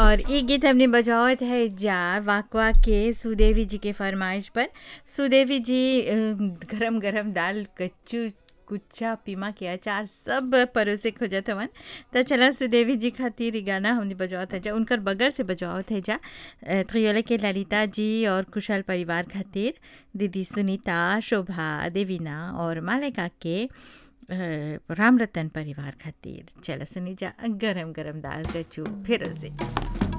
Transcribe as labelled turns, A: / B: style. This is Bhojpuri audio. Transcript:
A: और ये गीत हमने बजावत है जा वाकवा के सुदेवी जी के फरमाइश पर सुदेवी जी गरम गरम दाल कच्चू कुच्चा पीमा के अचार सब परोसे खोजत हवन त चला सुदेवी जी खातिर इ गाना हमने बजावत है जा उनकर बगल से बजावत है जा त्रियोले के ललिता जी और कुशल परिवार खातिर दीदी सुनीता शोभा देवीना और मालिका के राम रतन परिवार खातिर चला सुनी जा गरम गरम दाल कच्चू फिर से